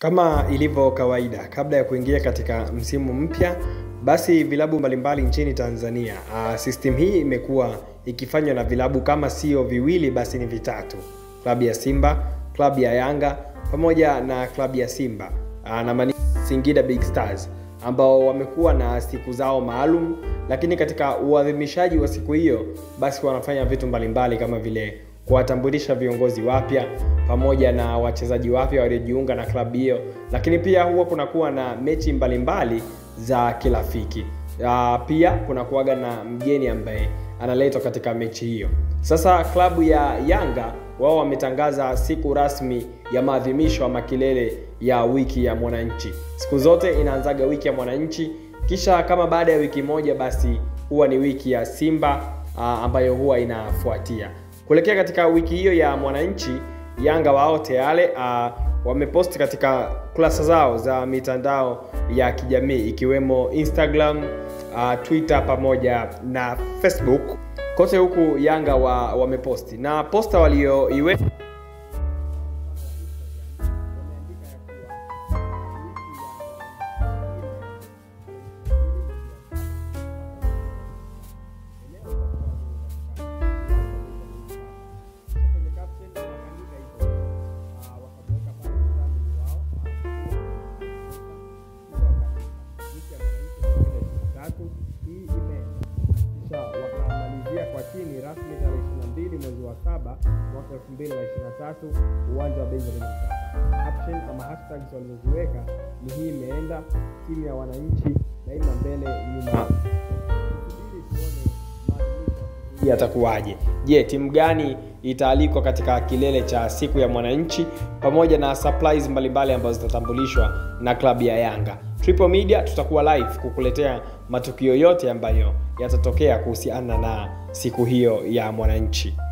Kama ilivyo kawaida, kabla ya kuingia katika msimu mpya, basi vilabu mbalimbali nchini Tanzania, uh, system hii imekuwa ikifanywa na vilabu kama sio viwili basi ni vitatu, klabu ya Simba, klabu ya Yanga pamoja na klabu ya Simba uh, na mani Singida Big Stars ambao wamekuwa na siku zao maalum, lakini katika uadhimishaji wa siku hiyo basi wanafanya vitu mbalimbali kama vile kuwatambulisha viongozi wapya pamoja na wachezaji wapya waliojiunga na klabu hiyo, lakini pia huwa kunakuwa na mechi mbalimbali mbali za kirafiki. Uh, pia kunakuwaga na mgeni ambaye analetwa katika mechi hiyo. Sasa klabu ya Yanga wao wametangaza siku rasmi ya maadhimisho ama kilele ya wiki ya mwananchi. Siku zote inaanzaga wiki ya mwananchi, kisha kama baada ya wiki moja basi huwa ni wiki ya Simba uh, ambayo huwa inafuatia kuelekea katika wiki hiyo ya mwananchi. Yanga wao tayari uh, wameposti katika kurasa zao za mitandao ya kijamii ikiwemo Instagram, uh, Twitter pamoja na Facebook. Kote huku Yanga wa, wameposti na posta walioiweka wakamalizia kwa chini rasmi tarehe 22 mwezi wa saba mwaka 2023 uwanja wa Benjamin Mkapa. Caption ama hashtags walizoziweka ni hii imeenda, timu ya wananchi daima mbele, nyuma. Tusubiri tuone maadhimisho yatakuwaje. Je, timu gani itaalikwa katika kilele cha siku ya mwananchi pamoja na surprise mbalimbali ambazo zitatambulishwa na klabu ya Yanga. Triple Media tutakuwa live kukuletea matukio yote ambayo yatatokea kuhusiana na siku hiyo ya mwananchi.